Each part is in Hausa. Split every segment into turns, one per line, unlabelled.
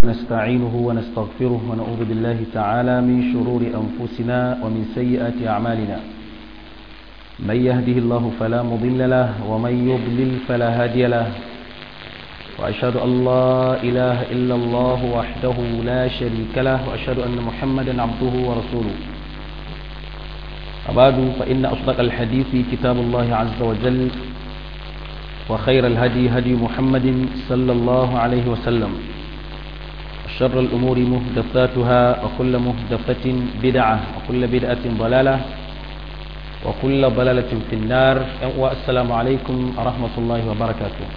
نستعينه ونستغفره ونعوذ بالله تعالى من شرور أنفسنا ومن سيئات أعمالنا من يهده الله فلا مضل له ومن يضلل فلا هادي له وأشهد أن لا إله إلا الله وحده لا شريك له وأشهد أن محمدا عبده ورسوله أباد فإن أصدق الحديث كتاب الله عز وجل وخير الهدي هدي محمد صلى الله عليه وسلم شر الأمور مهدفاتها وكل مهدفة بدعة وكل بدعة ضلالة وكل ضلالة في النار والسلام عليكم ورحمة الله وبركاته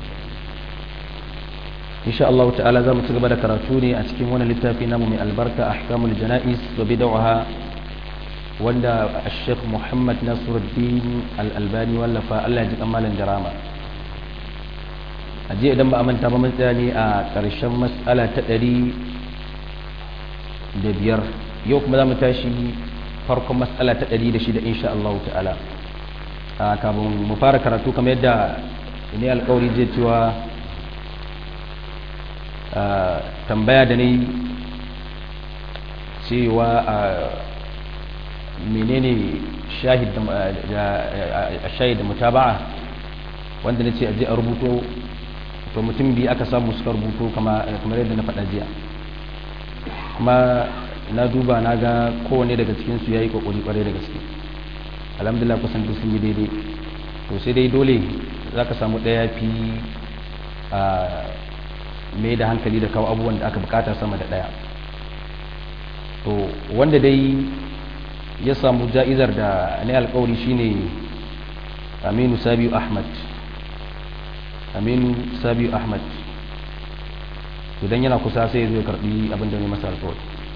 إن شاء الله تعالى ذا متقبل كراتوني أتكين وانا لتافي نامو من البركة أحكام الجنائز وبدعها wanda الشيخ محمد ناصر الدين الألباني ولفا الله يجب أمالا جرامة aje idan ba a manta ba mun tsaya ne a ƙarshen matsala ta ɗari da biyar yau kuma za mu tashi farkon matsala ta ɗari da shida insha Allah ta'ala a kafin mu fara karatu kamar yadda ne alƙawari zai cewa tambaya da ne cewa a menene shahid da mutaba'a wanda na ce aje a rubuto to mutum biyu aka samu suka rubuto kamar yadda na faɗa jiya kuma na duba na ga kowane daga cikinsu ya yi ƙwaƙwari ƙwarai da gaske alhamdulillah kusan duk sun yi daidai to sai dai dole za ka samu ɗaya fi a mai da hankali da kawo abubuwan da aka bukata sama da ɗaya to wanda dai ya samu ja'izar da ne alkawari shine aminu sabiu ahmad aminu sabiu ahmad idan yana kusa sai zai karbi abin da ne masa alkawari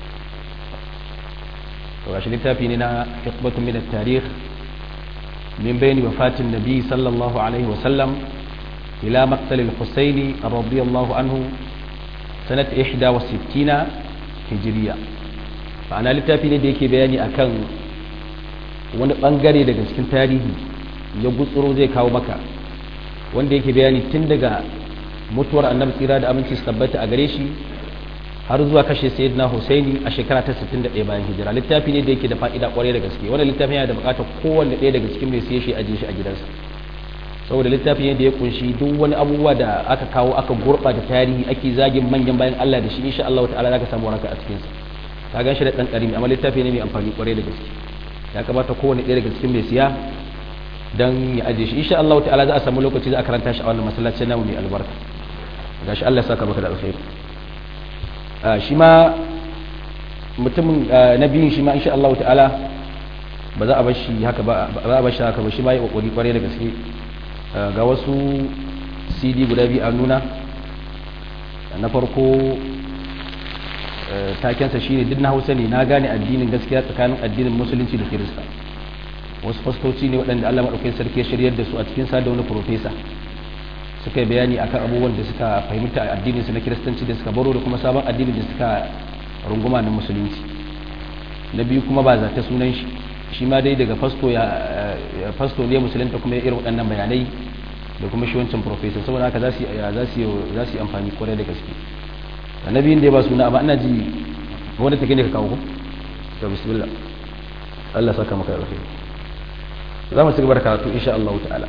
to gashi littafi ne na hikmatun min at-tarikh min bayni wafatin nabi sallallahu alaihi wa sallam ila maqtal al-husaini radiyallahu anhu sanat 61 hijriya ma'ana littafi ne da yake bayani akan wani bangare daga cikin tarihi ya gutsuro zai kawo maka wanda yake bayani tun daga mutuwar annabi tsira da aminci su tabbata a gare shi har zuwa kashe sayyidina husaini a shekara ta 61 bayan hijira littafi ne da yake da fa'ida kwarai da gaske wannan littafin yana da bukatar kowanne ɗaya daga cikin mai siye shi aje shi a gidansa saboda littafi ne da ya kunshi duk wani abubuwa da aka kawo aka gurɓata tarihi ake zagin manyan bayan Allah da shi insha Allah ta'ala zaka samu waraka a cikin sa ka gan shi da ɗan ƙarami amma littafi ne mai amfani ƙwarai da gaske ya kamata kowane ɗaya daga cikin mai siya don ya ajiye shi insha Allah ta'ala za a samu lokaci za a karanta shi a wannan masallacin namu mai albarka gashi Allah ya saka maka da alkhairi shi ma mutumin na biyun shi ma insha Allah ta'ala ba za a bar shi haka ba za a bar shi haka ba shi ma ya kokari ƙwarai da gaske ga wasu CD guda biyu a nuna na farko takensa shine duk na hausa ne na gane addinin gaskiya tsakanin addinin musulunci da kirista wasu fastoci ne waɗanda allah maɗaukai sarki ya shiryar da su a cikin sa da wani profesa suka yi bayani akan abubuwan da suka fahimta a addinin su na kiristanci da suka baro da kuma sabon addinin da suka runguma na musulunci na biyu kuma ba zata sunan shi shi ma dai daga fasto ya fasto ne musulunta kuma ya irin waɗannan bayanai da kuma shi wancan profesa saboda haka za su yi amfani kwarai da gaske annabiyin da ya ba suna amma ina ji wanda take ne ka kawo ku to bismillah Allah saka maka alkhairi za mu cigaba da karatu insha Allah ta'ala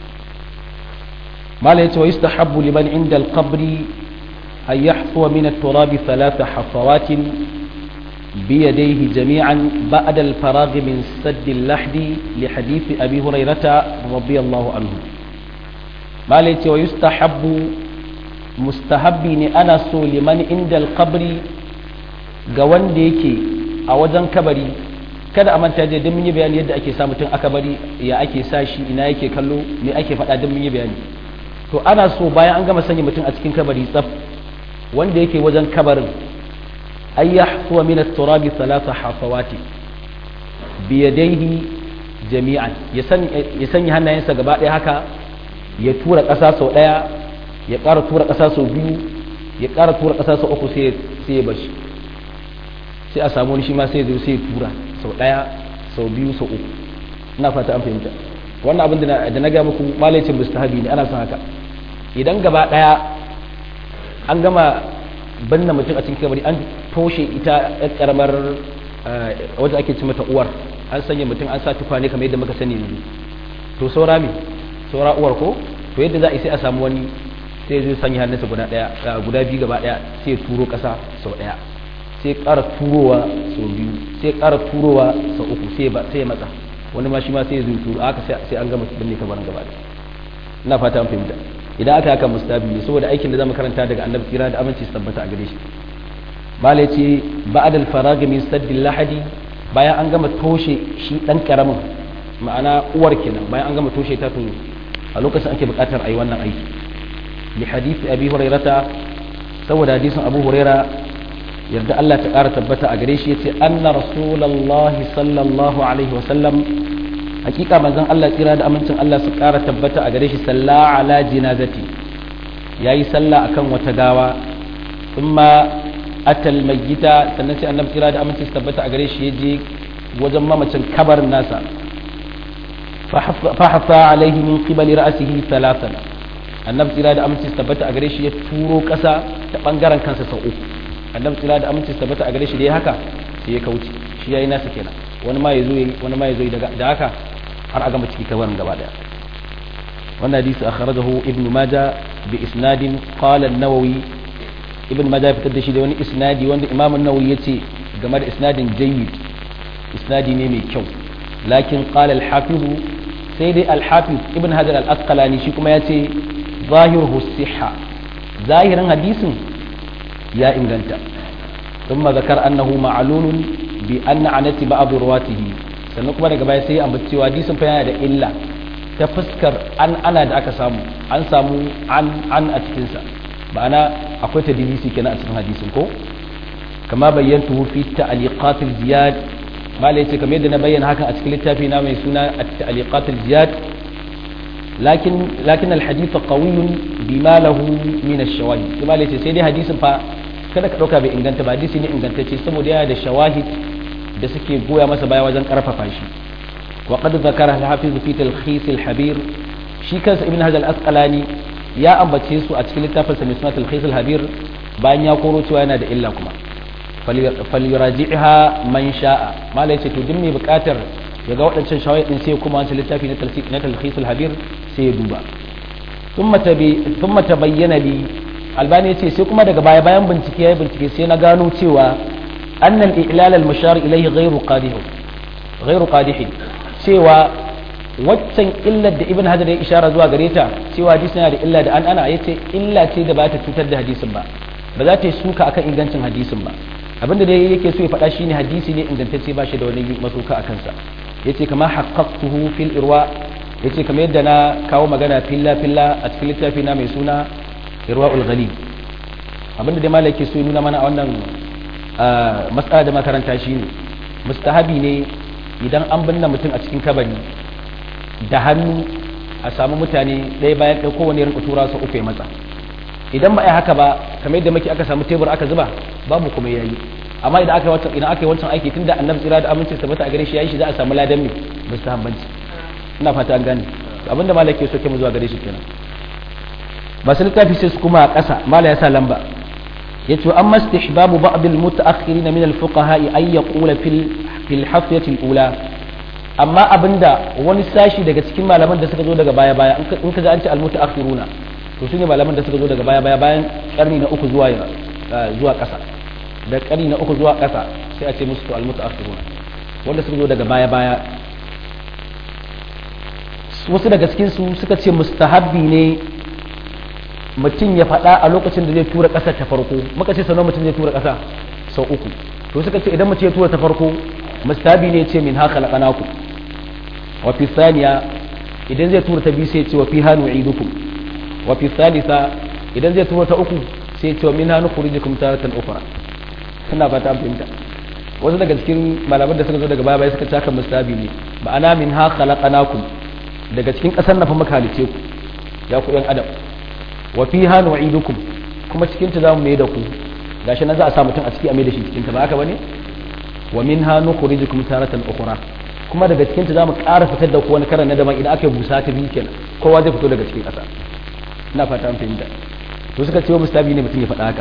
mala yace wa yustahabbu liman inda al-qabri an yahfu min at-turab thalath hafawat بيديه جميعا بعد الفراغ من سد اللحد لحديث أبي هريرة رضي الله عنه ما ليت ويستحب mustahabbi ne ana so liman inda alkabri ga wanda yake a wajen kabari kada a manta da mun yi bayani yadda ake sa mutum a kabari ya ake sa shi ina yake kallo me ake faɗa don mun yi bayani to ana so bayan an gama sanya mutum a cikin kabari tsaf wanda yake wajen kabarin ay yahsuwa min at-turabi thalatha hafawati bi yadayhi jami'an ya sanya hannayensa gaba ɗaya haka ya tura ƙasa sau ɗaya ya ƙara tura ƙasa sau biyu ya ƙara tura ƙasa sau uku sai ya bashi sai a samu wani shi ma sai ya zo sai ya tura sau ɗaya sau biyu sau uku ina fata an fahimta wannan abin da na ga muku malaicin mustahabi ne ana son haka idan gaba daya an gama banna mutum a cikin kabari an toshe ita yar karamar wadda ake ci mata uwar an sanya mutum an sa tukwane kamar yadda muka sani yanzu to saura me saura uwar ko to yadda za a yi sai a samu wani sai zai sanya hannunsa guda daya guda biyu gaba daya sai turo kasa sau daya sai ƙara turowa sau biyu sai ƙara turowa sau uku sai ba sai ya matsa wani ma shi ma sai zai turo haka sai an gama binne kabarin gaba daya ina fata an fahimta idan aka haka mustabi ne saboda aikin da zamu karanta daga annabi kira da aminci su tabbata a gare shi malai ce ba'ad al-farag min saddil lahadi bayan an gama toshe shi dan karamin ma'ana uwar kenan bayan an gama toshe ta to a lokacin ake buƙatar ayi wannan aiki li hadith abi hurairata saboda hadisin abu huraira yarda Allah ta ƙara tabbata a gare shi yace anna rasulullahi sallallahu alaihi wasallam hakika manzon Allah tsira da amincin Allah su ƙara tabbata a gare shi salla ala jinazati yayi sallah akan wata gawa thumma atal mayyita sannan sai annabi tsira da amincin su tabbata a gare shi yaje wajen mamacin kabarin nasa fa hafa alaihi min qibali ra'sihi thalathan annabi tsira da amincin su tabbata a gare shi ya turo ƙasa ta bangaren kansa sau uku annabi tsira da amincin su tabbata a gare shi da ya haka sai ya kauce shi yayi nasa kenan wani ma ya zo wani ma ya zo da haka har a gama ciki kabarin gaba daya wannan hadisi akhrajahu ibnu maja bi isnadin qala an-nawawi ibn maja ya fitar da shi da wani isnadi wanda imam an-nawawi yace game da isnadin jayyid isnadi ne mai kyau lakin qala al-hafiz sai dai al-hafiz ibn hajar al-asqalani shi kuma yace zahiruhu sihha zahirin hadisin ya inganta ثم ذكر أنه معلول بأن عنت بعض رواته sannan kuma daga baya sai ya ambaci cewa hadisin fa yana da illa ta fuskar an ana da aka samu an samu an an a cikin sa ma'ana akwai ta dilisi kenan a cikin hadisin ko kama bayyantu fi ta'liqat al-ziyad mala yace kamar yadda na bayyana hakan a cikin littafi na mai suna at-ta'liqat al-ziyad lakin lakin al-hadith qawiyyun bima lahu min ash-shawahid sai mala yace sai dai hadisin fa kada ka dauka bai inganta ba hadisi ne ingantacce saboda yana da shawahid da suke goya masa baya wajen karfafa shi wa qad zakara al-hafiz fi talkhis al-habir shi kansa ibn hajar al-asqalani ya ambace su a cikin littafin sa mai suna talkhis al-habir bayan ya koro cewa yana da illa kuma falyuraji'ha man sha'a malai ce to duk mai bukatar ya ga waɗancan shawahid din sai kuma wancan littafi na talkhis na talkhis al-habir sai ya duba thumma tabi thumma tabayyana li albani ya ce sai kuma daga baya bayan bincike ya bincike sai na gano cewa أن الإعلال المشار إليه غير قادح غير قادح سوى waccan illar da ibn hajar ya ishara zuwa gare ta cewa hadisi yana da illa da an ana yace illa ce da ba ta cutar da hadisin ba ba za ta yi suka akan ingancin hadisin ba abinda da yake so ya faɗa shine hadisi ne ingantacce ba shi da wani masuka a kansa yace kama haqqaqtuhu fil irwa yace kamar yadda na kawo magana filla filla a cikin littafi na mai suna irwaul ghalib abinda dai malai yake so ya nuna mana a wannan matsala da makaranta shi ne mustahabi ne idan an binne mutum a cikin kabari da hannu a samu mutane ɗaya bayan ɗaya kowane rinka tura su uku ya matsa idan ba a haka ba kamar yadda muke aka samu tebur aka zuba babu kuma yayi amma idan aka wancan idan aka yi wancan aiki tunda annabi tsira da aminci tabbata a gare shi yayi shi za a samu ladan ne mustahabbanci ina fata an gane abinda malaka so ke mu zuwa gare shi kenan ba su littafi sai su kuma a ƙasa mala ya sa lamba yace amma istihbabu ba'd al-mutaakhirin min al-fuqaha ay yaqula fil fil hafiyati al-ula amma abinda wani sashi daga cikin malaman da suka zo daga baya baya in ka ga an ce al-mutaakhiruna to shine malaman da suka zo daga baya baya bayan karni na uku zuwa zuwa ƙasa da karni na uku zuwa ƙasa sai a ce musu to al-mutaakhiruna wanda suka zo daga baya baya wasu daga cikin su suka ce mustahabbi ne mutum ya faɗa a lokacin da zai tura ƙasa ta farko muka ce sanar mutum zai tura ƙasa sau uku to suka ce idan mutum ya tura ta farko mustabi ne ce min haka laƙanaku wa fi saniya idan zai tura ta biyu sai ce wa fi hannu idukum wa fi salisa idan zai tura ta uku sai ce wa min hannu kurijikum taratan ukra suna fata an fahimta wasu daga cikin malaman da suka zo daga baya baya suka ce haka mustabi ne ma'ana min haka laƙanakum daga cikin ƙasar na fa muka halice ku ya ku yan adam wa fiha nu'idukum kuma cikin ta zamu mai da ku gashi nan za a sa mutum a ciki a mai da shi cikin ta ba haka bane wa minha nukhrijukum taratan ukhra kuma daga cikin ta zamu ƙara fitar da ku wani karan na daban idan aka yi busa ta biyu kenan kowa zai fito daga cikin ƙasa ina fata an fahimta to suka ce wa mustabi ne mutum ya faɗa haka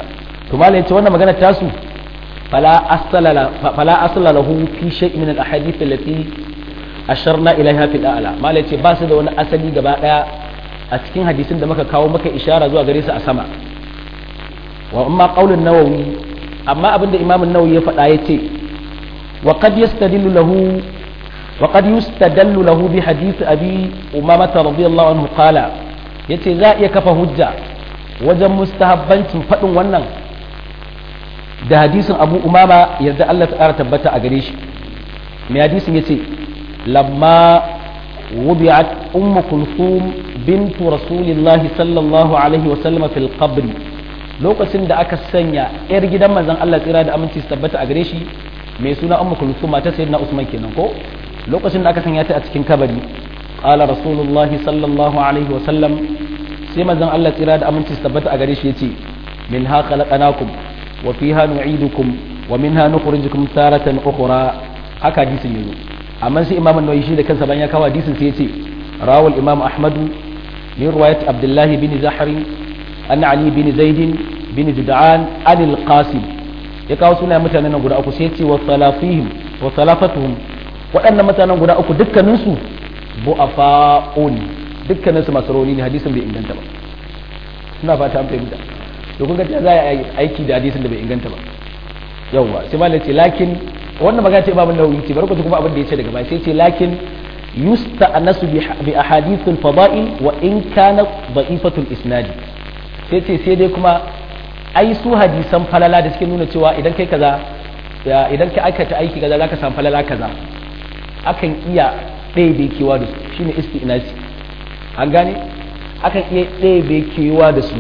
to malai ce wannan magana tasu fala asala fala asala lahu fi shay'in min al-ahadith allati asharna ilaiha fil a'la malai ce ba su da wani asali gaba daya a cikin hadisin da muka kawo maka ishara zuwa gare su a sama wa amma qaulun nawawi amma abinda imam an-nawawi ya faɗa yace wa qad yastadillu lahu wa qad yustadallu lahu bi hadith abi umamah radiyallahu anhu qala yace za iya kafa hujja wajen mustahabbancin faɗin wannan da hadisin abu umama yadda Allah ta ƙara tabbata a gare shi mai hadisin yace lamma wubi'at ummu kulthum bintu rasulillahi sallallahu alaihi wa sallama fil qabri lokacin da aka sanya yar gidan manzon Allah tsira da aminci su tabbata a gare shi mai suna ummu kulthum mata sayyidina usman kenan ko lokacin da aka sanya ta a cikin kabari qala rasulullahi sallallahu alaihi wa sallam sai manzon Allah tsira da aminci su tabbata a gare shi yace min ha khalaqnakum wa fiha nu'idukum wa minha nukhrijukum taratan ukhra haka hadisin yazo amma sai imam an-nawawi shi da kansa bayan ya kawo hadisin sai yace rawal imam ahmad min riwayat abdullah bin zahri an ali bin zaid bin jud'an an al-qasim ya kawo suna mutanen guda uku sai yace wa salafihim wa salafatuhum waɗannan mutanen guda uku dukkaninsu bu'afa'un dukkaninsu masu rauni ne hadisin bai inganta ba suna fata an fahimta to kun ga ta za a yi aiki da hadisin da bai inganta ba yawwa sai malam ce lakin wannan magana ce babu nauyi ce bari ku kuma abin da ya ce daga baya sai ce lakin yusta anasu bi ahadithul fada'i wa in kana da'ifatul isnadi sai ce sai dai kuma ai su hadisan falala da suke nuna cewa idan kai kaza idan ka aikata aiki kaza zaka samu falala kaza akan iya ɗaya kewa da su shine isti'nasi an gane akan iya ɗaya kewa da su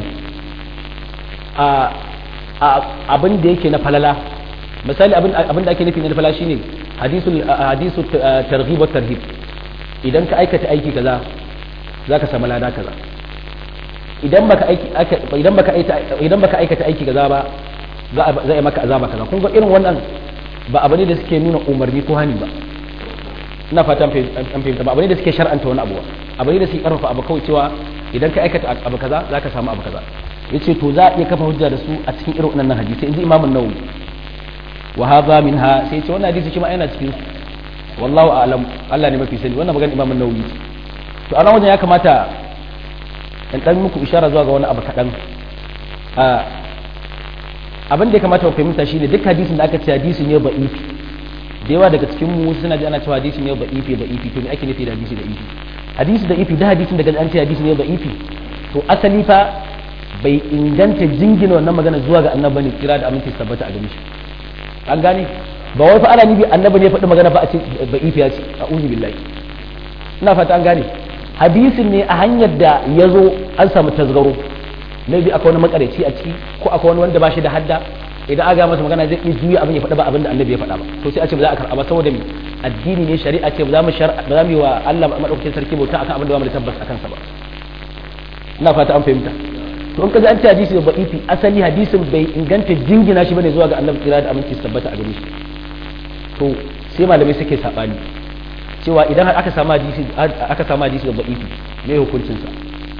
abin da yake na falala misali abin da ake nufi na falala shine hadisul targhib wa tarhib idan ka aikata aiki kaza zaka samu lada kaza idan baka aiki idan baka idan baka aikata aiki kaza ba za a yi maka azaba kaza kun ga irin wannan ba abu ne da suke nuna umarni ko hani ba ina fata an fahimta ba abu ne da suke shar'anta wani abu ba abu ne da suke karfafa abu kawai cewa idan ka aikata abu kaza zaka samu abu kaza yace to za a iya kafa hujja da su a cikin irin wannan hadisi inji Imam an-Nawawi wa hadha minha sai yace wannan hadisi shi ma yana cikin su wallahu a'lam Allah ne mafi sani wannan magana Imam an-Nawawi to a wajen ya kamata in dan muku ishara zuwa ga wani abu kadan a abin da ya kamata ku fahimta shine duk hadisin da aka ce hadisi ne ba'ifi da yawa daga cikin mu suna ji ana cewa hadisi ne ba'ifi ba'ifi to me ake nufi da hadisi da ifi hadisi da ifi da hadisin da an ce hadisi ne ba'ifi to asali fa bai inganta jingina wannan magana zuwa ga annabi ne kira da aminci tabbata a gare shi an gane ba wai fa ana nibi annabi ne faɗi magana fa a ce ba ifiya ce a'udhu billahi ina fata an gane hadisin ne a hanyar da ya zo an samu tasgaro maybe akwai wani makareci a ciki ko akwai wani wanda ba shi da hadda idan aka masa magana zai iya juya abin ya faɗa ba abin da annabi ya faɗa ba to sai a ce ba za a karɓa ba saboda me addini ne shari'a ce ba za mu ba za mu yi wa Allah madaukakin sarki bauta akan abin da ba mu da tabbas akan sa ba ina fata an fahimta to in ka ji an ce hadisi da ba'ifi asali hadisin bai inganta jingina shi bane zuwa ga annabi kira da aminci su tabbata a gare shi to sai malamai suke sabani cewa idan aka samu hadisi aka samu hadisi da ba'ifi me hukuncin sa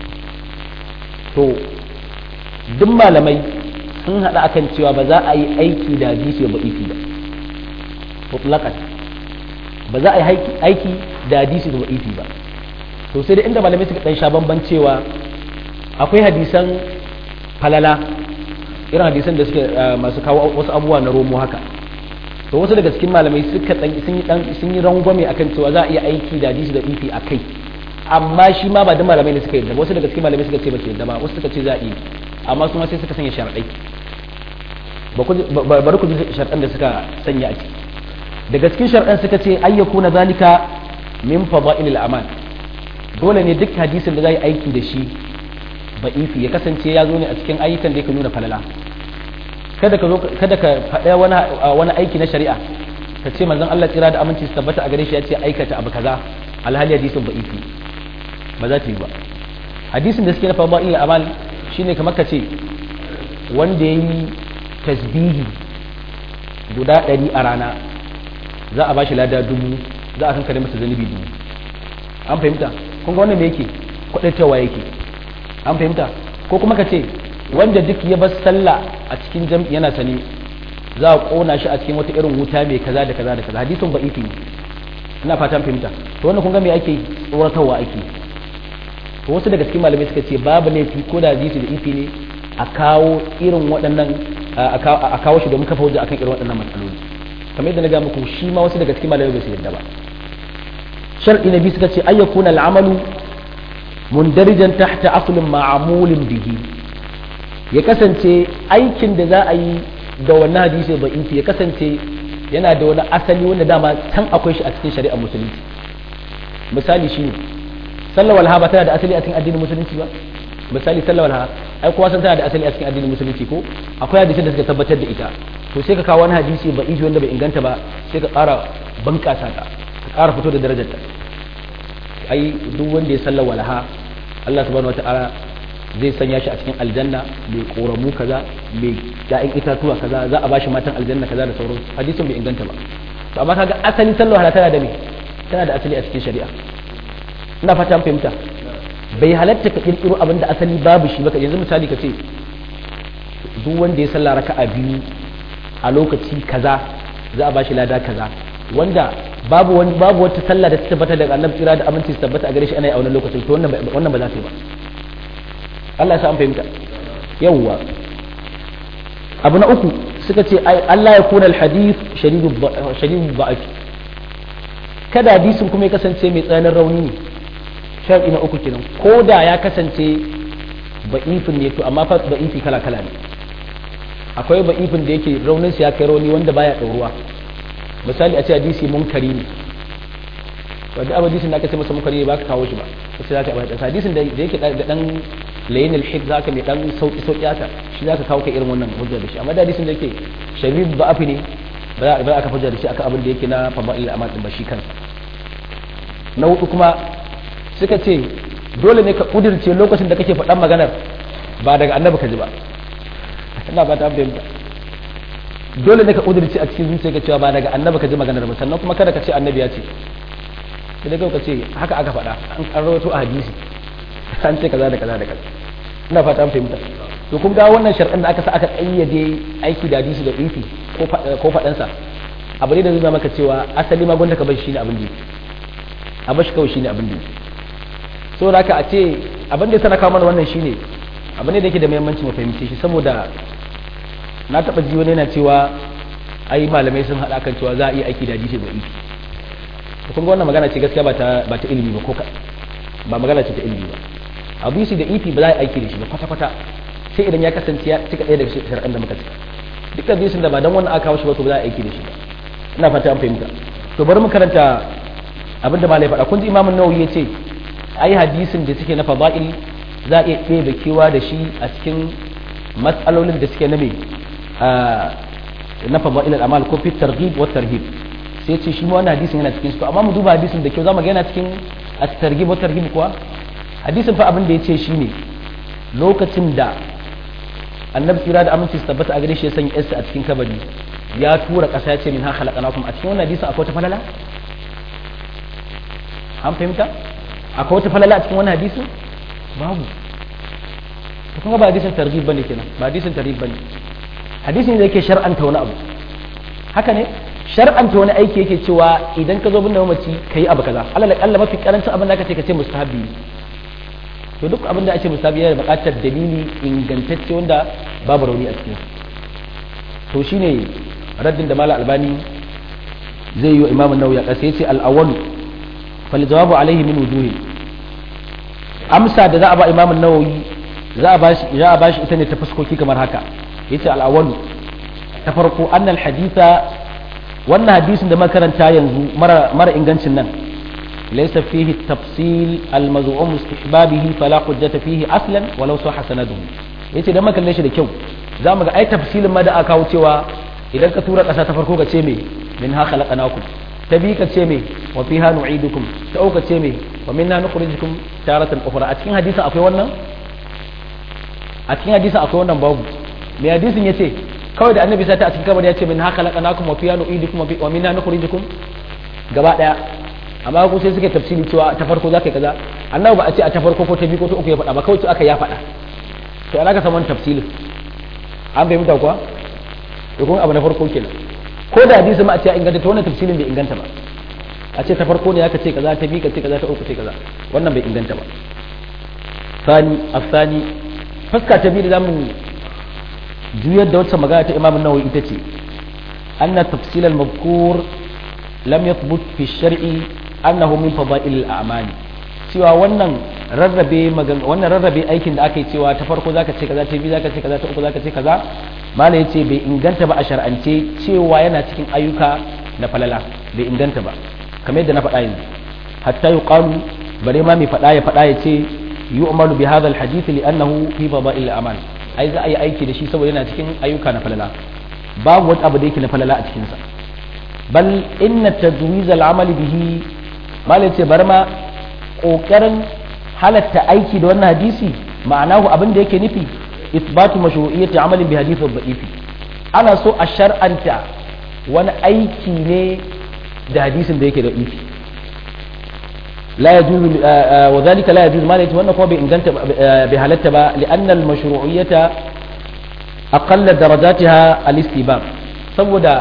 to duk malamai sun hada akan cewa ba za a yi aiki da hadisi da ba'ifi ba mutlaqan ba za a yi aiki da hadisi da ba'ifi ba to sai da inda malamai suka dan sha bamban cewa akwai hadisan falala irin hadisan da suke masu kawo wasu abubuwa na romo haka to wasu daga cikin malamai suka dan sun yi dan sun yi rangwame akan cewa za a iya aiki da hadisi da ifi akai amma shi ma ba da malamai ne suka yarda wasu daga cikin malamai suka ce ba su yarda ba wasu suka ce za a yi amma su ma sai suka sanya sharadai bari ku ji sharadan da suka sanya a ciki daga cikin sharadan suka ce ayyakuna zalika min fadailil amal dole ne duk hadisin da za yi aiki da shi ba'ifi ya kasance ya zo ne a cikin ayyukan da yake nuna falala kada ka zo kada ka faɗa wani wani aiki na shari'a ka ce manzon Allah tsira da aminci su tabbata a gare shi ya ce aikata abu kaza alhali hadisin ba'ifi ba za ta yi ba hadisin da suke na fada'il amal shine kamar ka ce wanda ya yi tasbihi guda ɗari a rana za a ba shi lada dubu za a kankare masa zanibi dubu an fahimta kun ga wannan me yake kwaɗaitawa yake an fahimta ko kuma ka ce wanda duk ya bar sallah a cikin jam'i yana sani za a kona shi a cikin wata irin wuta mai kaza da kaza da kaza hadisin ba'ifi ne ina fatan fahimta to wannan kun ga me ake tsoratarwa ake to wasu daga cikin malamai suka ce babu laifi ko da hadisi da ifi ne a kawo irin waɗannan a kawo shi domin kafa hujja akan irin waɗannan matsaloli kamar yadda na ga muku shi ma wasu daga cikin malamai bai su yadda ba shar'i na biyu suka ce ayyakuna al'amalu mundarijan tahta aslin ma'amulin bihi ya kasance aikin da za a yi da wannan hadisi ba inci ya kasance yana da wani asali wanda dama can akwai shi a cikin shari'ar musulunci misali shine sallar walha ba tana da asali a cikin addinin musulunci ba misali sallar walha ai kowa san tana da asali a cikin addinin musulunci ko akwai hadisin da suka tabbatar da ita to sai ka kawo wani hadisi ba inci wanda bai inganta ba sai ka ƙara bunƙasa ta ka ƙara fito da darajarta ai duk wanda ya sallar walha Allah subhanahu wataala zai sanya shi a cikin aljanna mai koramu kaza mai ya'yan itatuwa kaza za a bashi matan aljanna kaza da sauransu hadisin bai inganta ba to amma kaga asali sallar walha tana da me tana da asali a cikin shari'a ina fata an fahimta bai halatta ka kirkiro abin da asali babu shi baka yanzu misali ka ce duk wanda ya sallah raka'a biyu a lokaci kaza za a bashi lada kaza wanda babu wani babu wata sallah da ta tabbata daga annabi tsira da aminci su tabbata a gare shi ana yi a wannan lokacin to wannan wannan ba za ta yi ba Allah ya sa an fahimta yawwa abu na uku suka ce Allah ya kuna alhadith shadidu ba'af kada hadisin kuma ya kasance mai tsananin rauni ne shar'i na uku kenan ko da ya kasance ba'ifin ne to amma fa ba'ifi kala kala ne akwai ba'ifin da yake raunin ya kai rauni wanda baya ɗauruwa misali a ce hadisi munkari ne wadda abu hadisin da aka ce masa munkari ne ba ka kawo shi ba sai za ka yi hadisin da yake da dan layin alhib za ka mai dan sauki sauki haka shi za ka kawo kai irin wannan hujja da shi amma da hadisin da yake sharif ba'afi ne ba za a kafa hujja da shi akan abin da yake na fada'il amal din ba shi kansa na hudu kuma suka ce dole ne ka kudirce lokacin da kake faɗan maganar ba daga annabi ka ji ba ina ba ta fahimta dole ne ka kudirce a cikin zuciya ka cewa ba daga annabi ka ji maganar ba sannan kuma kada ka ce annabi ya ce sai dai ka ce haka aka faɗa an rawaito a hadisi an ce kaza da kaza da kaza ina fata an fahimta to kun ga wannan shar'in da aka sa aka kayyade aiki da hadisi da ifi ko faɗansa abu ne da zai maka cewa asali ma gwanda ka bar shi ne abin da a bar shi kawai shi ne abin da so da haka a ce abin da ya sana kawo mana wannan shi ne abin da yake da muhimmanci mu fahimce shi saboda na taɓa ji wani yana cewa ai malamai sun haɗa kan cewa za a iya aiki da hadisi da ifi kun ga wannan magana ce gaskiya ba ta ba ta ilimi ba ko ka ba magana ce ta ilimi ba hadisi da ifi ba za a aiki da shi ba kwata kwata sai idan ya kasance ya cika ɗaya daga shari'an da muka cika dukkan hadisin da ba dan wannan aka kawo shi ba to ba za a aiki da shi ba ina fata an fahimta to bari mu karanta abin da malai faɗa kun ji imamun nawawi ya ce ai hadisin da suke na fada'il za a iya ɗebe kewa da shi a cikin matsalolin da suke na me na fada'il al'amal ko fit targhib wa tarhib sai ce shi ma wannan hadisin yana cikin su amma mu duba hadisin da kyau zamu ga yana cikin at-targhib wa tarhib kuwa hadisin fa abin da yace shine lokacin da annabi tsira da aminci su tabbata a gare shi ya sanya yarsa a cikin kabari ya tura ƙasa ya ce min ha khalaqnakum a cikin wannan hadisin akwai wata falala an fahimta akwai wata falala a cikin wannan hadisin babu to kuma ba hadisin targhib bane kenan ba hadisin targhib bane hadisin da yake shar'anta wani abu haka ne shar'anta wani aiki yake cewa idan ka zo bin da mamaci ka yi abu kaza alal akalla mafi karancin abin da aka ce ka ce mustahabi to duk abin da ake mustahabi yana buƙatar dalili ingantacce wanda babu rauni a cikin to shine raddin da mala albani zai yi wa imamun nawawi a ƙasa yace al-awwal fal jawabu alaihi min wujuhi amsa da za a ba imamun nawawi za a bashi za a bashi ita ne ta fuskoki kamar haka yace al-awwal ta farko annal haditha wannan hadisin da makaranta yanzu mara ingancin nan laysa fihi tafsil al-maz'um istihbabihi fala hujjata fihi aslan walau sahha sanaduhu yace dan makalle shi da kyau zamu ga ai tafsilin ma da aka kawo cewa idan ka tura kasa ta farko ka ce me min ha khalaqnakum ta bi ka ce me wa fiha nu'idukum ta uka ce me wa minna nukhrijukum taratan ukhra a cikin hadisin akwai wannan a cikin hadisin akwai wannan babu me hadisin yace kawai da annabi sai ta a cikin kabari ya ce min haka laqanakum wa fiya nu'idukum wa minna nukhrijukum gaba daya amma ko sai suke tafsiri cewa ta farko zaka yi kaza annabi ba a ce a ta farko ko ta biyu ko ta uku ya faɗa ba kawai aka ya faɗa to ana ka saman tafsilin an fahimta kuwa to kuma abu na farko kenan ko da hadisi ma a ce ya inganta to wannan tafsirin bai inganta ba a ce ta farko ne aka ce kaza ta bi ka ce kaza ta uku ce kaza wannan bai inganta ba sani afsani fuska ta biyu da zamu juyar da wata magana ta Imam Nawawi ita ce anna tafsil al-mazkur lam yathbut fi shar'i annahu min fada'il al-a'mal cewa wannan rarrabe wannan rarrabe aikin da aka yi cewa ta farko zaka ce kaza ta biyu zaka ce kaza ta uku zaka ce kaza mala yace bai inganta ba a shar'ance cewa yana cikin ayyuka na falala bai inganta ba kamar yadda na faɗa yanzu hatta yuqalu bare ma mai faɗa ya faɗa ya ce yu'malu bi hadha al-hadith li'annahu fi fada'il al-a'mal ai za a yi aiki da shi saboda yana cikin ayyuka na falala babu wani abu da yake na falala a cikinsa bal inna tadwiz al-amal bihi malai ce bar ma kokarin halatta aiki da wannan hadisi ma'anahu abin da yake nufi isbatu mashru'iyyati amalin bi hadith al-da'ifi ana so a shar'anta wani aiki ne da hadisin da yake da ifi لا يجوز وذلك لا يجوز ما يجوز وانه بي انغنت بحالته با لان المشروعيه اقل درجاتها الاستباب saboda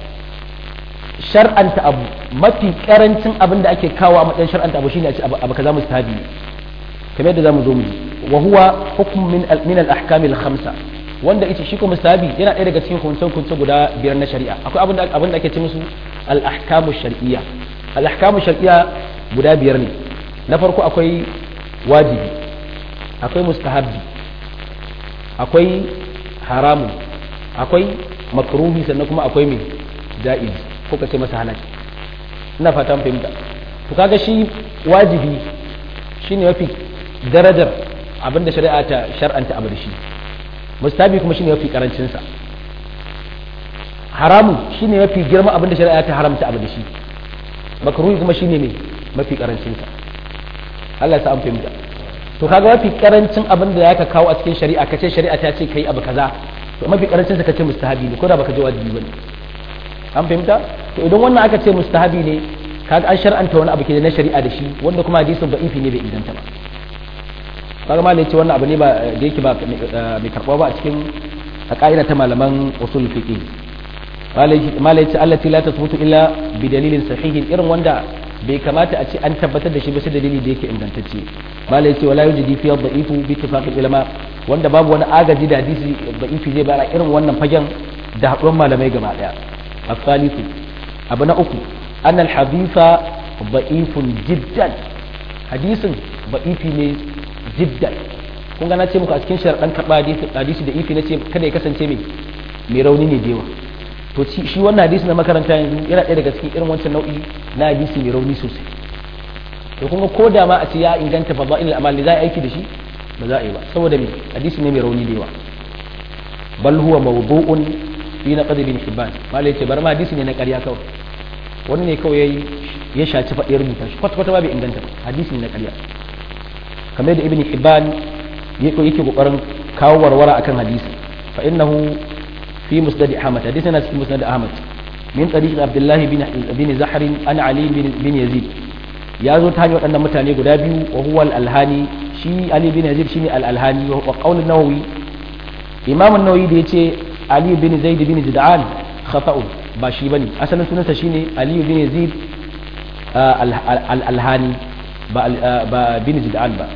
shar'anta abu mafi karancin abin da ake kawo a matsayin shar'anta abu shine a ce abu kaza mustahabi ne kamar yadda zamu zo mu ji wa huwa hukm min min al-ahkam al-khamsa wanda ita shi ko mustahabi yana ɗaya daga cikin kunce kunce guda biyar na shari'a akwai abin da abin da ake ce musu al-ahkam shar'iyya al-ahkam shar'iyya guda biyar ne na farko akwai wajibi akwai mustahabbi akwai haramun akwai makruhi sannan kuma akwai mai ja'iz ko ka ce masa halal ina fatan fahimta to kaga shi wajibi shine mafi darajar abinda shari'a ta shar'anta abu da shi mustahabi kuma shine mafi karancin sa haramun shine mafi girma abinda shari'a ta haramta abu da shi makruhi kuma shine mai mafi karancin sa Allah ya sa an fahimta to kaga mafi karancin abin da zaka kawo a cikin shari'a kace shari'a ta ce kai abu kaza to mafi karancin sa kace mustahabi ne ko da baka ji wajibi bane an fahimta to idan wannan aka ce mustahabi ne kaga an shar'anta wani abu ke na shari'a da shi wanda kuma hadisin da'ifi ne bai inganta ba kaga ma ce wannan abu ne ba da yake ba mai karɓa ba a cikin a ka'ida ta malaman usul fiqh malai ce allati la tasbutu illa bi dalilin sahihin irin wanda bai kamata a ce an tabbatar da shi ba sai dalili da yake ingantacce malai ce wala yujidi fi dha'ifu bi ittifaqil ulama wanda babu wani agaji da hadisi da'ifi zai bayar irin wannan fagen da haɗuwar malamai gaba daya asalisu abu na uku an alhadisa da'ifun jiddan hadisin da'ifi ne jiddan kun ga na ce muku a cikin sharaɗan karɓa hadisi da ifi na ce kada ya kasance mai mai rauni ne da yawa to shi wannan hadisi na makaranta yanzu yana ɗaya daga cikin irin wancan nau'i na hadisi mai rauni sosai to kuma ko da ma a ce ya inganta fadail al-amal za a aiki da shi ba za a yi ba saboda me hadisi ne mai rauni da yawa bal huwa mawdu'un fi naqd bin hibban malai ce bar ma hadisi ne na ƙarya kawai wani ne kawai yayi ya shaci faɗi rubuta shi kwata kwata ba bai inganta ba hadisi ne na ƙarya kamar da ibn hibban yake yake kokarin kawo warwara akan hadisi fa innahu في مسند أحمد حديثنا في مسند أحمد من طريق عبد الله بن بن زحر عن علي بن, بن يزيد يا زو تاني ودان متاني غدا بيو وهو الالهاني شي علي بن يزيد شيني الالهاني وقول النووي امام النووي da yace علي بن زيد بن جدعان خطأ ba shi bane asalin sunansa shine Ali bin Yazid al-Alhani ba bin Jid'an ba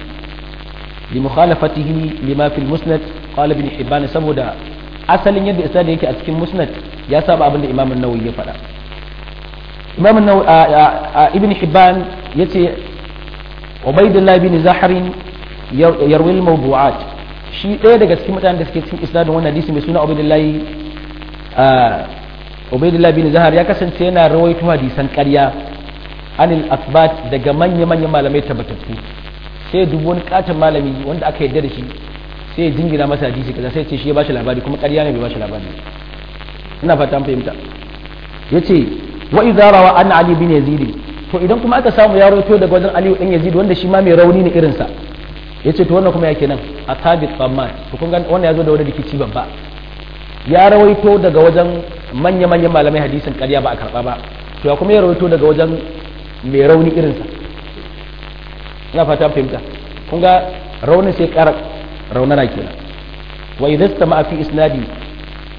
لمخالفته لما في المسند قال ابن حبان saboda asalin yadda isnadin yake a cikin musnad ya saba abin da imam an-nawawi ya faɗa imam an-nawawi ibn hibban yace ubaydullah bin zahrin yarwi al-mawdu'at shi ɗaya daga cikin mutanen da suke cikin isnadin wannan hadisi mai suna ubaydullah ubaydullah bin zahar ya kasance yana rawaito hadisan ƙarya anil asbat daga manya-manyan malamai tabbatattu sai dubu wani katon malami wanda aka yarda da shi sai ya jingina masa hadisi kaza sai ce shi ya bashi labari kuma ƙarya ne bai bashi labari ina fata an fahimta yace wa idza rawa an ali bin yazid to idan kuma aka samu ya rawaito daga wajen ali dan yazid wanda shi ma mai rauni ne irin sa yace to wannan kuma yake nan asabit tsamman to kun ga wannan yazo da wani rikici babba ya rawaito daga wajen manya manyan malamai hadisin ƙarya ba a karba ba to ya kuma ya rawaito daga wajen mai rauni irin sa ina fata an fahimta kun ga raunin sai ƙara raunana kenan wa idza istama fi isnadi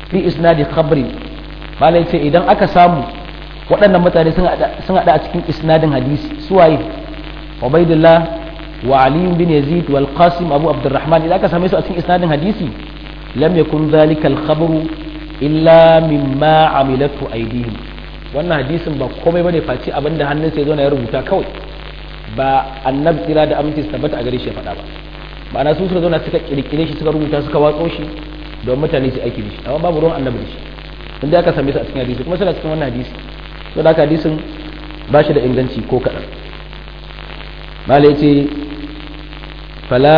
fi isnadi khabri malai ce idan aka samu waɗannan mutane sun haɗa a cikin isnadin hadisi suwaye ubaidullah wa ali bin yazid wal qasim abu abdurrahman idan aka same su a cikin isnadin hadisi lam yakun dhalika al khabru illa mimma amilatu aydihim wannan hadisin ba komai bane face abinda hannun sai zo na ya rubuta kawai ba annabi tsira da aminci su tabbata a gare shi ya faɗa ba ma'ana su suka zo na suka kirkire shi suka rubuta suka watso shi don mutane su aiki da shi amma babu ruwan annabi da shi inda aka same su a cikin hadisi kuma suna cikin wannan hadisi to da hadisin ba shi da inganci ko kaɗan mala ya ce fala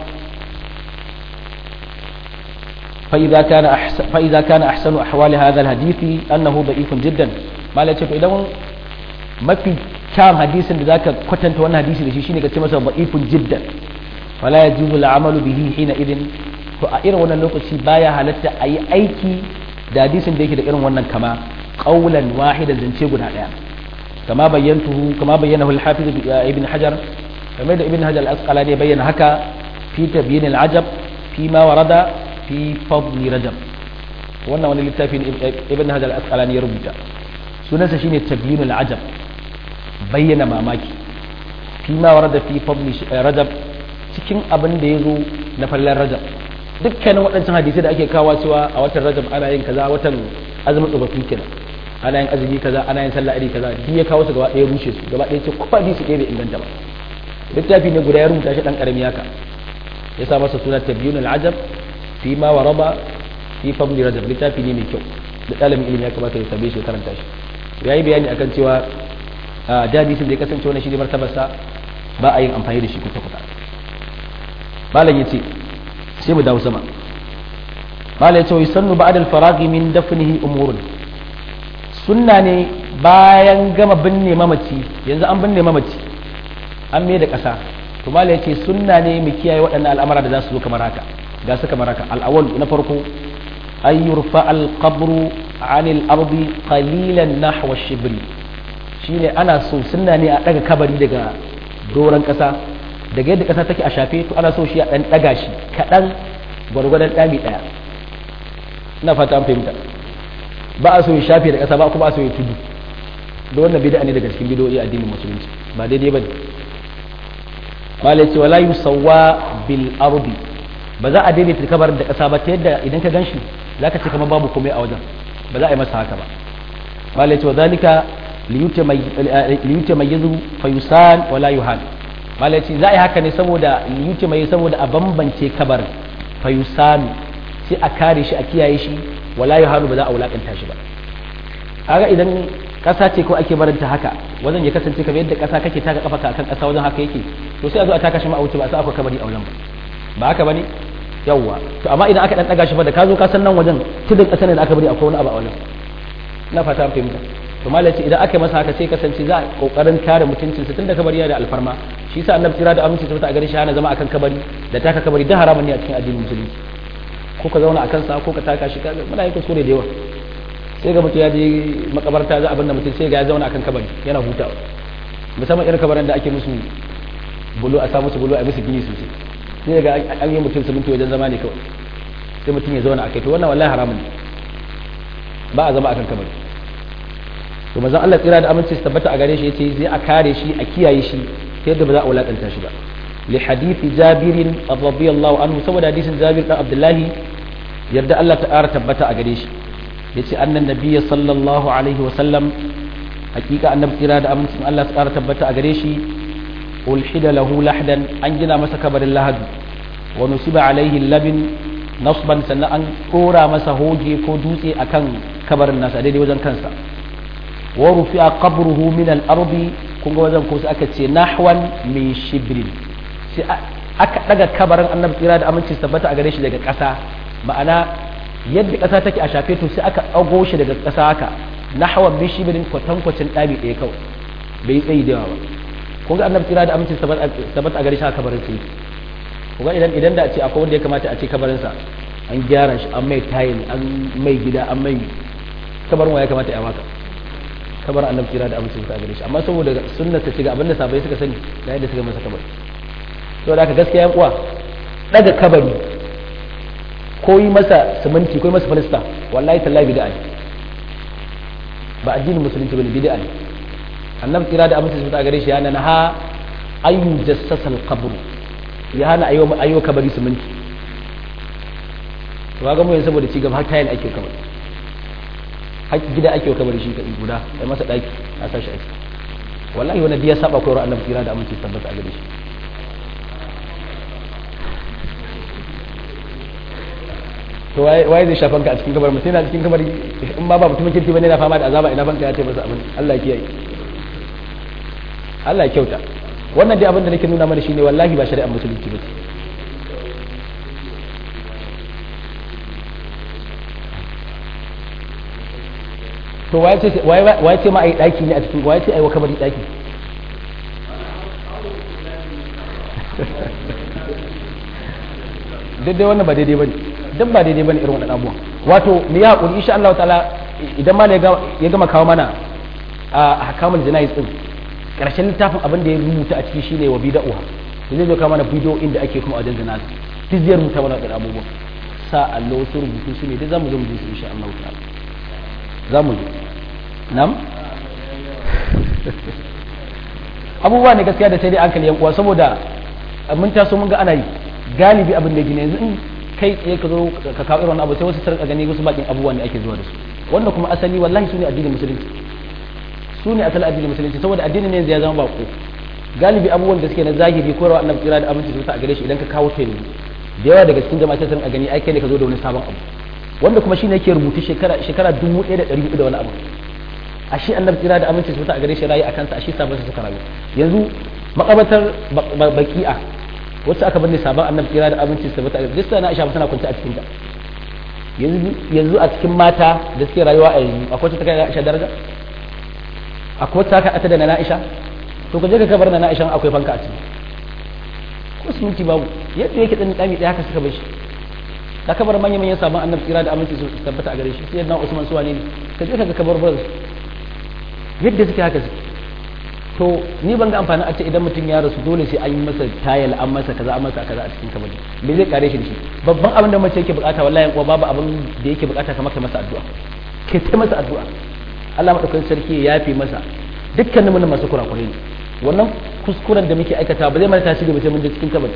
فإذا كان أحسن فإذا كان أحسن أحوال هذا الحديث أنه ضعيف جدا ما لا تشوف إذا ما في كان حديث ذاك كتنت وانا حديث لشي شيني كتما ضعيف جدا فلا يجوز العمل به حينئذ to a irin wannan lokaci baya halatta a yi aiki da hadisin da yake da irin wannan kama qaulan wahidan zance guda daya kama bayyantuhu kama bayyanahu al-hafiz ibn hajar kamar da ibn hajar al-asqalani ya bayyana haka fi tabyin al-ajab fi ma warada fi fadli rajab wannan wani littafi ne ibn hajar al-asqalani ya rubuta sunansa shine tabyin al-ajab bayyana mamaki fi ma warada fi fadli rajab cikin abin da ya zo na fallar rajab dukkanin waɗancan hadisai da ake kawo cewa a watan rajab ana yin kaza watan azumin tsofaffi kenan ana yin azumi kaza ana yin sallah iri kaza duk ya kawo su gaba ɗaya rushe su gaba ɗaya ce ko hadisi ɗaya bai inganta ba littafi ne guda ya rubuta shi dan karami haka ya sa masa suna tabyun al-ajab fi ma waraba fi fadli rajab littafi ne mai kyau da ɗalibin ilimi ya kamata ya sabe shi ya karanta shi ya yi bayani akan cewa da hadisin da ya kasance wani shi ne martabarsa ba a yin amfani da shi kusa-kusa malam ya ce sai mu dawo sama mala ya ce wai sannu ba'ad al-faraghi min dafnihi umurun sunna ne bayan gama binne mamaci yanzu an binne mamaci an mai da ƙasa to mala ya ce sunna ne mu kiyaye waɗannan al'amara da za su zo kamar haka ga su kamar haka al'awwal na farko an yurfa al-qabru an al-ardi qalilan nahwa shibri shine ana so sunna ne a daga kabari daga doron ƙasa daga yadda ƙasa take a shafe to ana so shi a ɗan ɗaga shi kaɗan gwargwadon ɗami ɗaya ina fata an fahimta ba a so ya shafe da ƙasa ba kuma a so ya tudu da wannan bid'a ne daga cikin bid'o'i addinin musulunci ba daidai ba ne malai ce wala yusawwa bil ardi ba za a daidaita kabarin da ƙasa ba ta yadda idan ka ganshi zaka ce kamar babu komai a wajen ba za a yi masa haka ba malai ce wa zalika liyutamayyizu fayusan wala yuhan malaci za a yi haka ne saboda yuce mai saboda a bambance kabarin fayusanu sai a kare shi a kiyaye shi wala yuhanu ba za a wulakanta shi ba kaga idan kasa ce ko ake barinta haka wajen ya kasance kamar yadda kasa kake taka kafa akan kasa wajen haka yake to sai a zo a taka shi ma a wuce ba sai akwai kabari a wajen ba ba haka bane yawwa to amma idan aka dan daga shi ba da ka zo ka san nan wajen tudun kasa ne da aka bari akwai wani abu a wajen ina fata an fahimta to malaci idan aka yi masa haka sai kasance za a kokarin kare mutuncin sa tunda kabari yana da alfarma shi yasa annabi tira da aminci ta a gare shi hana zama akan kabari da taka kabari da haramun ne a cikin addinin musulunci ko ka zauna akan sa ko ka taka shi kaga muna yin kuskure da yawa sai ga mutum ya je makabarta za abin da mutum sai ga ya zauna akan kabari yana hutawa musamman irin kabarin da ake musu bulo a samu su bulo a musu gini sosai sai ga an yi mutum su wajen zama ne kawai sai mutum ya zauna akai to wannan wallahi haramun ne ba a zama akan kabari to manzon Allah tsira da aminci su tabbata a gare shi yace zai a kare shi a kiyaye shi ta yadda ba za a wulakanta shi ba li hadithi jabir radiyallahu anhu saboda hadisin jabir dan abdullahi yadda Allah ta ƙara tabbata a gare shi yace annan nabiyyi sallallahu alaihi wa sallam hakika annabi tsira da amincin Allah ta ƙara tabbata a gare shi ulhida lahu lahdan an gina masa kabarin lahadu wa nusiba alaihi labin nasban sannan an ɗora masa hoge ko dutse akan kabarin nasa daidai wajen kansa wa rufi'a qabruhu min al-ardi kun ga wajen ko sai aka ce nahwan min shibrin sai aka daga kabarin annabi tsira da aminci tabbata a gare shi daga ƙasa ma'ana yadda ƙasa take a shafe to sai aka ɗago shi daga ƙasa haka nahwan min shibrin kwatankwacin ɗami ɗaya kawai bai tsayi da yawa ba kun ga annabi tsira da aminci tabbata a gare shi a kabarin sai kun ga idan idan da a ce akwai wanda ya kamata a ce kabarinsa an gyara shi an mai tayin an mai gida an mai kabarin wa ya kamata ya maka kabar annabi kira da amincin sa gare shi amma saboda sunnar ta ce ga abinda sabai suka sani da yadda suka masa kabari to da ka gaskiya yan uwa daga kabari ko yi masa siminti ko yi masa falista wallahi tallahi bid'a ne ba addinin musulunci bane bid'a ne annabi kira da abin da gare shi yana na ha ayu jassasa al-qabr ya hana ayo ayo kabari siminti to ga mu yanzu saboda ci gaba har tayin ake kabari har gida ake kabari shi kadai guda sai masa daki a sashi a ciki wallahi wani biya saba koyar annabi kira da aminci tabbata a gare shi to waye zai shafan ka a cikin kabarin mutum yana cikin kabari in ba ba mutumin kirki bane na fama da azaba ina banka ya ce masa abin Allah ya kiyaye Allah ya kyauta wannan dai abin da nake nuna mana shine wallahi ba shari'ar musulunci ba to waye ce waye ce ma ai daki ne a cikin waye ce ai wa kabari daki daidai wannan ba daidai bane dan ba daidai bane irin wannan abubuwan wato me ya hakuri insha Allah ta'ala idan ma ya gama kawo mana a hakamul janayiz din karshen littafin abin da ya rubuta a ciki shine wa bid'ah to zai zo kawo mana bidiyo inda ake kuma wajen janayiz duk zai rubuta mana wannan abubuwan sa Allah wasu rubutu su ne duk zamu zo mu ji su insha Allah ta'ala zamu ji nam abubuwa ne gaskiya da sai dai hankali yan uwa saboda mun taso mun ga ana yi galibi abin da gine yanzu in kai tsaye ka zo ka kawo irin abu sai wasu sarka gani wasu bakin abubuwa ne ake zuwa da su wanda kuma asali wallahi su ne addinin musulunci su ne asali addinin musulunci saboda addinin ne ya zama bako galibi abubuwan da suke na zahiri ko rawa annabi kira da abinci su ta a gare shi idan ka kawo ta yanzu da yawa daga cikin jama'a sai a gani ai kai ne ka zo da wani sabon abu wanda kuma shine yake rubutu shekara shekara 1400 da wani abu ashe annabi kira da aminci su ta a gare shi rayi akan sa ashe sabon su suka rayu yanzu makabatar baki'a wasu aka binne sabon annabi kira da abinci su tabbata duk sana Aisha tana kwance a cikin ta yanzu yanzu a cikin mata da suke rayuwa a yanzu akwai wacce ta kai Aisha daraja akwai wacce aka ata da na Aisha to ka je ka kabar na Aisha akwai fanka a ciki ko siminti babu yadda yake dan dami daya haka suka bar shi ka kabar manyan manyan sabon annabi kira da aminci su tabbata a gare shi sai na Usman su wane ne ka je ka ga kabar bar yadda suke haka suke to ni ban ga amfani a ce idan mutum ya rasu dole sai an yi masa tayal an masa kaza an masa kaza a cikin kabari me zai kare shi da shi babban abin da mace yake bukata wallahi kuwa babu abin da yake bukata kamar kai masa addu'a ke sai masa addu'a Allah madaukakin sarki ya yafe masa dukkanin mun masu kurakurai ne wannan kuskuren da muke aikata ba zai mana tasiri ba sai mun je cikin kabari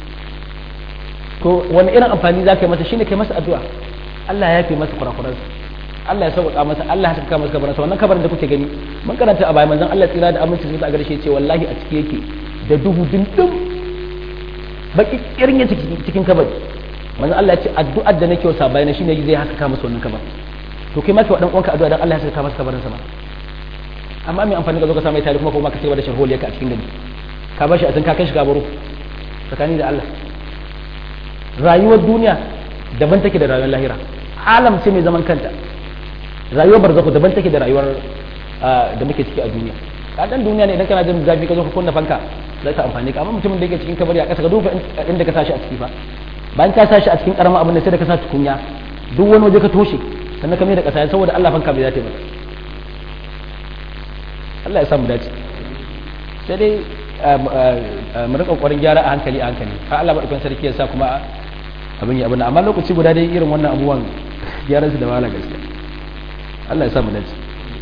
to wani irin amfani za ka yi masa shine kai masa addu'a Allah ya yafe masa kurakuransa Allah ya sauƙaƙa masa Allah ya saka masa kabarin sa wannan kabarin da kuke gani mun karanta a baya manzon Allah tsira da aminci sun a garshe ce wallahi a ciki yake da duhu dindin baki irin ya cikin kabari manzon Allah ya ce addu'ar da nake wasa bayana shine zai haka ka masa wannan kabarin to kai maka wadan uwanka addu'a dan Allah ya saka masa kabarin sa ba amma mai amfani ka zo ka samu tare kuma kuma ka ce da sharholiya ka a cikin gani ka bashi a tun ka kai shi kabaro tsakani da Allah rayuwar duniya daban take da rayuwar lahira alam ce mai zaman kanta rayuwar barzaku daban take da rayuwar da muke ciki a duniya ka dan duniya ne idan kana jin zafi ka zo ka kunna fanka zai ta amfani ka amma mutumin da yake cikin kabari a ƙasa ka duba inda ka sashi a ciki fa bayan ka sashi a cikin karamin abin da sai da ka sa tukunya duk wani waje ka toshe sannan ka mai da ƙasa saboda Allah fanka bai za ta yi masa Allah ya samu dace sai dai mu rika ƙoƙarin gyara a hankali a hankali har Allah madaukakin sarki ya sa kuma abin yi abin amma lokaci guda dai irin wannan abubuwan gyaran su da wahala gaskiya Allah ya samu dace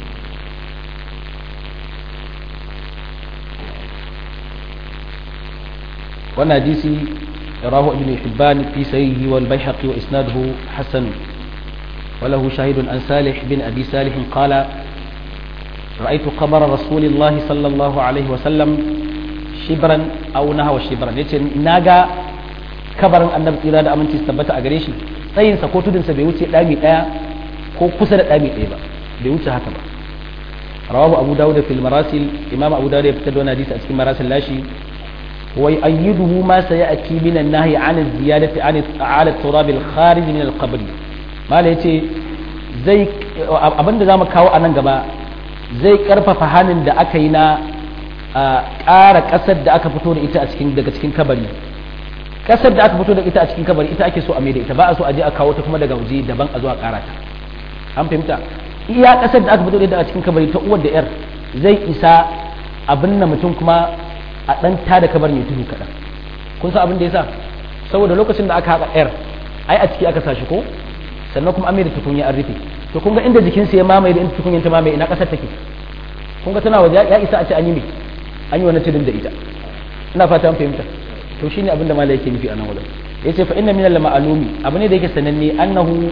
wannan hadisi rahu ibn hibban fi sahihi wal bayhaqi wa isnaduhu hasan وله شاهد عن صالح بن أبي صالح قال رأيت قبر رسول الله صلى الله عليه وسلم شبرا أو نهى شبرا يتي ناغا kabarin annabi tsira da aminci su tabbata a gare shi tsayinsa ko tudunsa bai wuce ɗami ɗaya ko kusa da ɗami ɗaya ba bai wuce haka ba rawahu abu dawud fil marasil imam abu dawud ya fitar da wani hadisi a cikin marasil lashi wa ayyiduhu ma sayati min an-nahy an ziyadati an ala turab al-kharij min al-qabr mala yace zai abinda zamu kawo a nan gaba zai karfafa hanin da aka yi na ƙara ƙasar da aka fito da ita a cikin daga cikin kabari kasar da aka fito da ita a cikin kabari ita ake so a maida ita ba a so a je a kawo ta kuma daga waje daban a zo a kara ta an fahimta iya kasar da aka fito da ita a cikin kabari ta uwar da yar zai isa abin na mutum kuma a dan ta da kabar mai tudu kaɗan kun san abin da yasa saboda lokacin da aka haƙa yar ai a ciki aka sa shi ko sannan kuma an mai da tukunya an rufe to kun ga inda jikinsa ya mamaye da inda tukunyar ta mamaye ina kasar take kun ga tana waje ya isa a ce an yi me an yi wani tudun da ita ina fata an fahimta to shine abin da malai yake nufi a nan wajen yace fa inna min al-ma'lumi abu ne da yake sananne annahu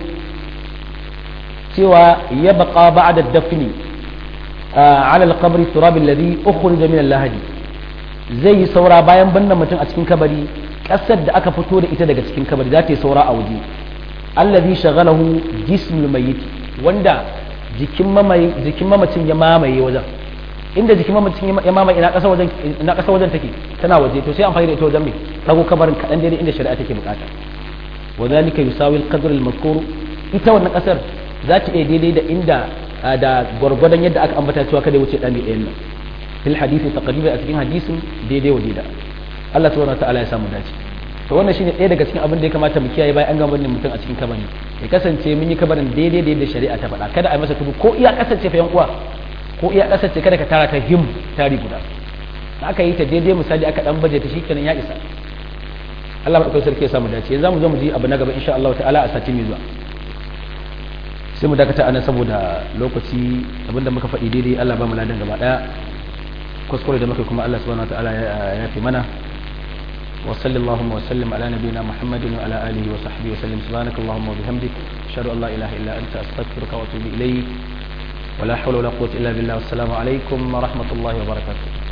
cewa ya baqa ba'da dafni ala al-qabr turab alladhi ukhrija min al-lahadi zai yi saura bayan bannan mutum a cikin kabari kasar da aka fito da ita daga cikin kabari za ta yi saura a waje alladhi shaghalahu jismul mayyit wanda jikin mamaye jikin mamacin ya mamaye wajen inda jikin mamacin ya mamaye ina kasa wajen ina kasa wajen take tana waje to sai amfani da ita wajen me dago kabarin kadan daidai inda shari'a take bukata wa zalika yusawi al-qadr al-mazkur ita wannan kasar za ta iya daidai da inda da gwargwadon yadda aka ambata cewa kada wuce dami ɗayan nan fil hadisi taqriban a cikin hadisin daidai wa daida Allah subhanahu wa ta'ala ya samu dace to wannan shine ɗaya daga cikin abin da ya kamata mu kiyaye bayan an gama wannan mutum a cikin kabari ya kasance mun yi kabarin daidai da yadda shari'a ta faɗa kada a yi masa tudu ko iya kasance fa yan uwa ko iya kasance kada ka tara ta him tari guda da aka yi ta daidai misali aka dan baje ta shikenan ya isa Allah madaukakin sarki ya samu dace yanzu mu zo mu ji abu na gaba insha Allah ta'ala a sati mai zuwa sai mu dakata anan saboda lokaci abinda muka faɗi daidai Allah ba mu ladan gaba daya kuskure da muka kuma Allah subhanahu wa ta'ala ya fi mana وصلى اللهم وسلم على نبينا محمد وعلى اله وصحبه وسلم سبحانك اللهم وبحمدك اشهد ان لا اله الا انت استغفرك واتوب اليك ولا حول ولا قوه الا بالله والسلام عليكم ورحمه الله وبركاته